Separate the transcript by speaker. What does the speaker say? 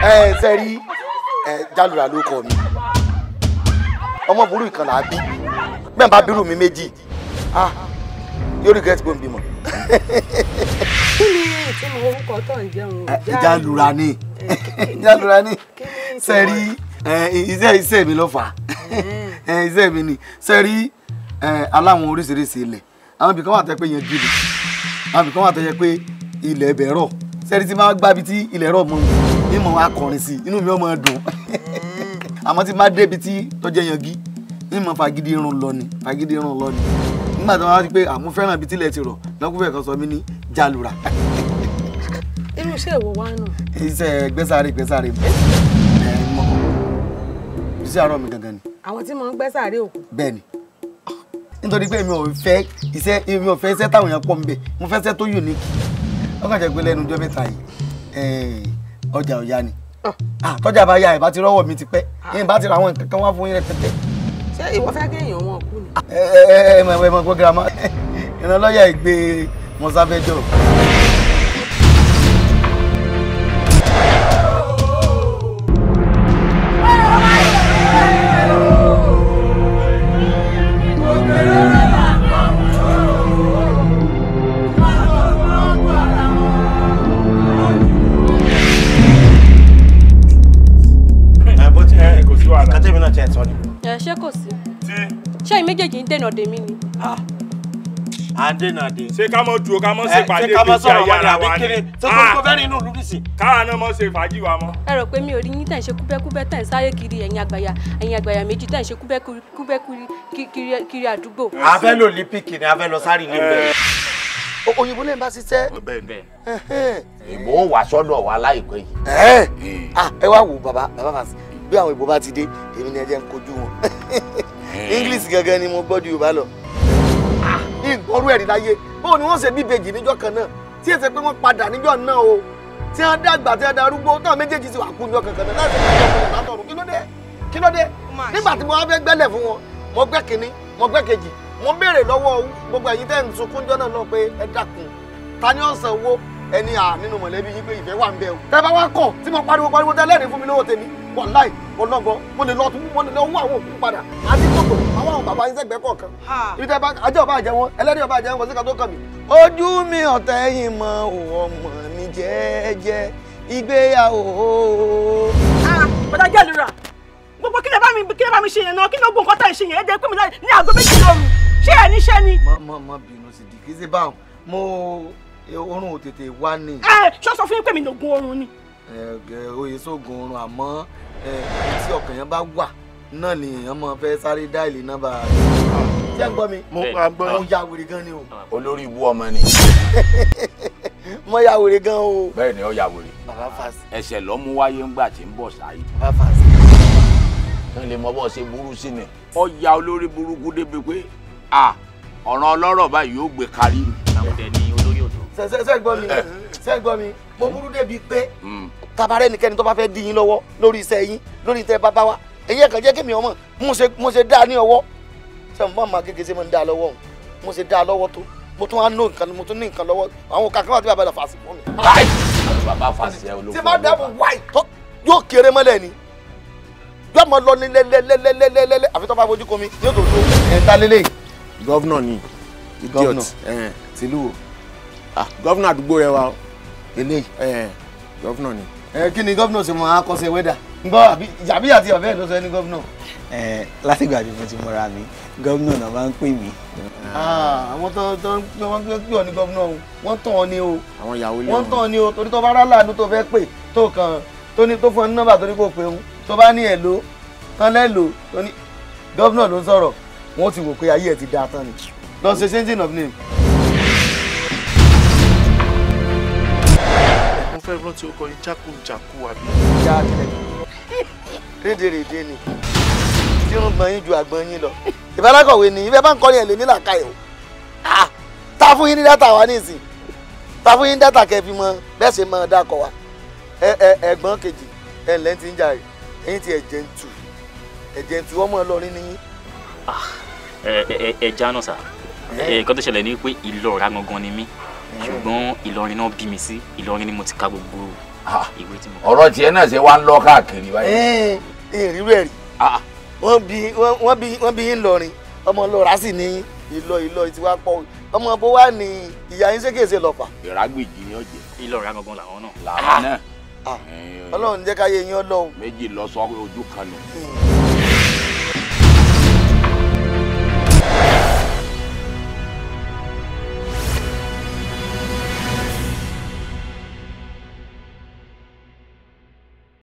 Speaker 1: ẹ ṣe rí ẹ jálùrà ló kọ mi ọmọ burú ìkan là á bí bẹ́ẹ̀ bá bírù mi méjì ah yóò regret pé n bímọ.
Speaker 2: kí ni ìtumọ̀ orúkọ tó ń jẹun
Speaker 1: jálùrà ni jálùrà ni ṣe rí iṣẹ́ iṣẹ́ mi ló fà á iṣẹ́ mi ni ṣe rí aláwọn oríṣiríṣi ilẹ̀ àwọn ibìkan wà tẹ́ pé yẹn gidi àwọn ibìkan wà tẹ́ yẹ pé ilẹ̀ ẹbẹ̀ rọ̀ sẹ́ni tí máa gbábi tí ilẹ̀ rọ̀ mọ́ ní mọ̀ wá kọrin sí inú mi ò mọ̀ dùn àmọ́ tí máa débi tí tọ́jẹ́ yangi ní mọ̀ fagidi irun lọ ni fagidi irun lọ ni nígbà tí wọ́n wá sí pé àmú fẹ́ràn ibi tílẹ̀ ti rọ̀ lọ́kùnfẹ́ kan sọ mí ní jálùrà.
Speaker 2: irú iṣẹ́ ìwọ wa nù.
Speaker 1: iṣẹ́ gbẹ́sàárè gbẹ́sàárè mọ̀ iṣẹ́ àárọ̀ mi gangan ni.
Speaker 2: àwọn tí mo ń gbẹ́ sàárè òkú.
Speaker 1: bẹ́ẹ̀ ni nítorí pé mi ò fẹ́ iṣẹ́ mi ò fẹ́ iṣẹ́ táwọn èèyàn pọ̀ nbẹ̀ mo fẹ́ iṣẹ́ tó unique wọ́n kàn jẹ́ pé lẹ́nu ọjọ́ mẹ́ta yìí ọjà ò yá ni tọ́jà bá yá ẹ̀ bá ti rọ́wọ́ mi ti pẹ́ yín bá ti ra àwọn nǹkan kan wá fún yín rẹpẹtẹ.
Speaker 2: ṣé ìwọ fẹ́ kéèyàn wọn kú ni.
Speaker 1: ẹ ẹ ẹ mọ̀ ẹ mọ̀ gbọ́ girama ìrànlọ́yà ìgbé mọ̀sáfẹ́jọ́.
Speaker 3: kátẹ́mi náà tiẹ̀ sọ ni.
Speaker 4: ẹ ṣé kò sí. ṣé ẹ̀yin méjèèjì ń dènà dèmí ni.
Speaker 3: à ń dènà dé.
Speaker 5: ṣé ká mọ̀ dúró ká mọ̀ ṣe pàdé
Speaker 3: ṣé ká mọ̀
Speaker 5: ìgbésí
Speaker 3: sọ̀rọ̀
Speaker 5: ayé
Speaker 3: wọn ni
Speaker 5: ara
Speaker 3: àbí
Speaker 5: wa
Speaker 3: kiri
Speaker 5: ni.
Speaker 3: ṣé kò kó fẹ́ nínú ìlú nísìn.
Speaker 5: káwa náà mọ̀ ṣe fàájì wa mọ́.
Speaker 4: ẹ rò pé mi ò rí yín tẹ̀ ń ṣe kúbẹ́kúbẹ́ tẹ̀ ń sáré kiri ẹ̀yin àgbàyà ẹ̀yin àgbàyà méjì tẹ̀ ń ṣe kúbẹ́kúbẹ́ kiri àdúgbò.
Speaker 3: a fẹ́ lò lípìkì ni a fẹ́ lọ sáré ilé bẹ́ẹ̀.
Speaker 1: òyìnbó lè bá ṣiṣẹ́.
Speaker 6: ìbò wà sọ́dọ̀ wa láìpẹ́ yìí.
Speaker 1: ẹ wá wò bàbá bàbá fàṣẹ bí àwọn ìbò bá ti dé èmi ni ẹ jẹ́ ń kojú wọn english gangan ni mo gbọ́ ju yorùbá lọ. ìgbọ́rú ẹ̀rí láyé báwo ni wọ́n ṣe bí ìbejì níjọ́ kan náà tí èsè pé wọ́n padà níjọ́ náà o tí wọ́n dàgbà tí wọ́n darúgbó táwọn méjèèjì sì wà kú níjọ́ kankan náà láti ṣe ìjọba látọ̀run kí ló dé kí ló dé nígbà tí mo wá fẹ́ gbẹ́lẹ̀ fún wọn mo gbẹ́ kínní mo gbẹ́ kejì mo béèrè lọ́wọ́ gbogbo ẹ̀yin tẹ́ ń sunkún jọ́ náà náà pé ẹ dákun ta ni ó san owó ẹni à nínú mọ̀lẹ́bí yín pé ìfẹ́ wà ń bẹ o. tẹ́ bá wá kọ̀ tí mo pariwo pariwo tẹ́ lẹ́rìí fún mi lówó tèmi wàláì ọlọ́gbọ́ mo lè lọ tún mo lè lọ wú àwọn òkú padà àti kòtò àwọn àwọn bàbá yín sẹ́gbẹ́ kọ̀ọ̀kan. ibi tẹ́ bá ajá ọba àjẹ wọn ẹlẹ́rìí ọba àjẹ wọn kò sí ká tó kàn mí. ojú mi ọ̀tẹ̀ yìí mọ ọmọ mi jẹ́ẹ́jẹ́ ìgbéyàwó.
Speaker 7: bọ́dá jẹ́lura gbogbo kí lè bá mi kí lè bá mi ṣe yẹn náà kí ló gbọ́ nǹkan tá ì ṣe yẹn ẹ jẹ́ pé mi ní aago méjì lóru ṣé ẹ níṣẹ́ ni.
Speaker 1: mọ mọ mọ bínú sí di kí sí báwọn mo orun ò tètè wá ní.
Speaker 7: ẹ ṣọ́ sọ fún yín pé mi lògùn oorun ni.
Speaker 1: oyè sóògùn oorun àmọ́ tí ọkàn yẹn bá wà náà ni èèyàn máa fẹ́ sáré dáìlì nọ́mbà rẹ̀. ṣé ń gbọ́ mi.
Speaker 3: mo máa gbọ́.
Speaker 1: mo ya wèrè gan ni o.
Speaker 6: olórí ibú ọmọ ni.
Speaker 1: mo ya wèrè gan o.
Speaker 6: bẹ́ẹ̀ ni ó ya wèrè.
Speaker 1: bàbá fàṣẹ.
Speaker 6: ẹsẹ̀ ló mú wáyé ńgbà tí ń bọ̀ sáyé.
Speaker 1: bàbá fàṣẹ.
Speaker 6: kí n lè mọ bọ́ ṣe burú sí ni. ó ya olórí burúkú débi pé a ọ̀ràn ọlọ́rọ̀ báyìí yóò gbé kárí mi.
Speaker 8: àwọn ọdẹ ní olórí odò.
Speaker 1: ṣe ṣe ṣe gbọ́ mi ṣe gbọ́ mi mo burú débi pé tabarẹ́ nìkẹ́ni tó bá fẹ́ dí yín lọ́wọ́ lórí iṣẹ́ yín lórí iṣẹ́ bàbá wa èyí ẹ̀kan jẹ́ kémi ọmọ mo ṣe dá ní ọwọ́ ṣe mo máa kékeré ṣe mo ń dá lọ́wọ́ òun mo ṣe dá lọ́wọ́ tó mo tún wá ní nǹkan mo tún ní nǹkan lọ́wọ́ àwọn kàkà wà tí bàbá rẹ̀ fà sí fún mi.
Speaker 6: bàbá fàṣẹ olóko
Speaker 1: tí bá dáàbò wáì tó yóò kéré mọ́lẹ̀ ni yóò mọ lọ ní lẹ́lẹ́lẹ́lẹ́lẹ́lẹ́ àfi tó bá fojú komi yóò tó tó. ẹ̀ ta lélẹ̀.
Speaker 3: gọ́vnọ̀ ni idiot
Speaker 1: tìlú o.
Speaker 3: gọ́vnọ̀ àdúgbò rẹ wa.
Speaker 1: eléyìí.
Speaker 3: gọ́vnọ̀ ni.
Speaker 1: ẹ kí ni gọ́vnọ̀ ṣe mọ akọ́ṣẹ́ wẹ́dà ngbọ́ àbí àti ọ̀fẹ́ ló sọ ẹni gọ́vnọ̀.
Speaker 9: ẹ látìgbà tí mo ti mọra mi gọ́vnọ̀ náà máa ń pè mí.
Speaker 1: àwọn tó tó wọ́n ń pè ọ́ ní gọ́vnọ̀ o wọ́n tàn ọ́ ni o
Speaker 3: àwọn ìyàwó ilé
Speaker 1: wọ́n tàn ọ́ ni o torí tó bá rà láàánú tó fẹ́ pè tó kàn tó ní tó fún ọ ní nọ́mbà tó ní kò pé òun tó bá ní ẹ̀ ló tán lẹ́ lò tó ní gọ́vnọ̀ ló ń sọ̀rọ̀ wọ́n ti wò pé ayé ẹ̀ ti dáa tán ni lọ ṣe changing of name.
Speaker 3: mo fẹ́ rántí orúkọ yín jákujàku àbí.
Speaker 1: já tilẹ̀ rédèrèdè ni tí ń gbọ́n yín ju àgbọn yín lọ ìbárakọ̀wé ni ìfẹ́ bá ń kọ́ni ẹ̀ lè nílà káyọ̀ ta fún yín ní dátà wa nísìn ta fún yín dátà kẹfì mọ bẹ́ẹ̀ ṣe mọ dákọ̀ wa ẹ̀gbọ́n kejì ẹ̀ ǹlẹ́ ti ń jà ẹ̀yìn tí ẹ̀jẹ̀ ń tù ẹ̀jẹ̀ ń tù ọmọ ọlọ́rin ni yín.
Speaker 8: ẹ jáná sá nǹkan tó ṣẹlẹ̀ ni pé ìlọ́ra gangan ni mí ṣùgbọ́n ìlọrin náà bí mi sí ìlọrin ni mo ti ka gbogbo
Speaker 6: Ah,
Speaker 8: ìwé tí mo
Speaker 6: ọ̀rọ̀ tiẹ̀ náà ṣe wá ń lọ káàkiri báyìí.
Speaker 1: ẹ̀ẹ́n ìrírú ẹ̀ rí
Speaker 6: Ah,
Speaker 1: wọ́n bí wọ́n wọ́n bí wọ́n bí yín lọrin ọmọ lọ́ra sì ní ìlọ ìlọ tí wàá pọ̀ ọmọ bó wà ní ìyá yín ṣékèṣe lọ́fà
Speaker 6: ìrágbèjì ni ó jẹ
Speaker 8: ilé ọ̀rẹ́ gangan làwọn náà
Speaker 6: làwọn náà
Speaker 1: Ah,
Speaker 6: Eh,
Speaker 1: ọlọ́run jẹ́ káyé yín ọlọ́run
Speaker 6: méjì lọ sọ ojú kan nù.